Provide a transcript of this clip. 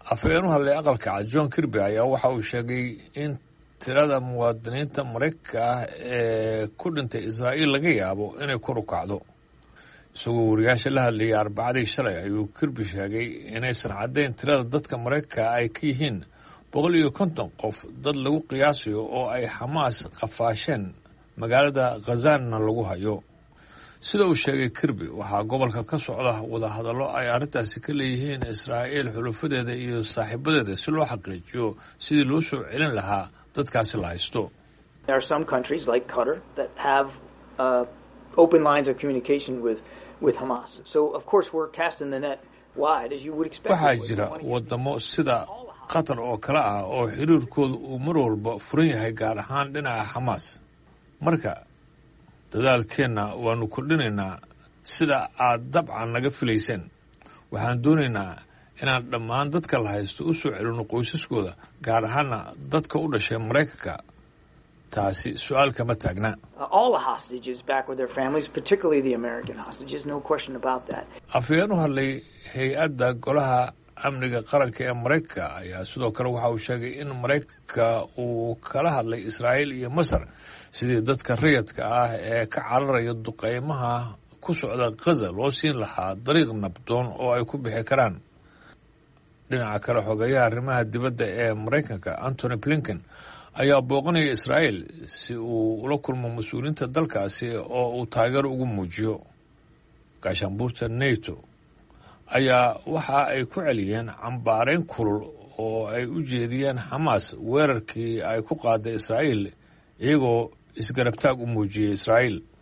afhayeen u hadlay aqalka cad john kirby ayaa waxa uu sheegay in tirada muwaadiniinta maraykanka ah ee ku dhintay israa'iil laga yaabo inay kor u kacdo isagoo wariyaasha la hadlayay arbacadii shalay ayuu kirby sheegay inaysan caddayn tirada dadka maraykanka ay ka yihiin boqol iyo konton qof dad lagu qiyaasayo oo ay xamaas qafaasheen magaalada khazanna lagu hayo sida uu sheegay kirby waxaa gobolka ka socda wadahadallo ay arrintaasi ka leeyihiin israa'iil xulufadeeda iyo saaxiibadeeda si loo xaqiijiyo sidii loo soo celin lahaa dadkaasi la haysto waxaa jira wadamo sida qatar oo kale ah oo xiriirkooda uu mar walba furan yahay gaar ahaan dhinaca xamaas marka dadaalkeenna waanu kordhinaynaa sida aad dabcan naga filayseen waxaan doonaynaa inaan dhammaan dadka la haysto u soo celino qoysaskooda gaar ahaana dadka u dhashay maraykanka taasi su-aal kama taagna afhayeen u hadlay hay-adda golaha amniga qaranka ee maraykanka ayaa sidoo kale waxa uu sheegay in maraykanka uu kala hadlay israa'iil iyo masar sidii dadka rayadka ah ee ka cararaya duqeymaha ku socda khaza loo siin lahaa dariiq nabdoon oo ay ku bixi karaan dhinaca kale xogeeyaha arrimaha dibadda ee maraykanka antony blinken ayaa booqanaya israa'iil si uu ula kulmo mas-uuliyiinta dalkaasi oo uu taageero ugu muujiyo gaashaanbuurta neto ayaa waxa ay ku celiyeen cambaarayn kulul oo ay u jeediyeen xamaas weerarkii ay ku qaaday israa'iil iyagoo isgarabtaag u muujiyey israa'iil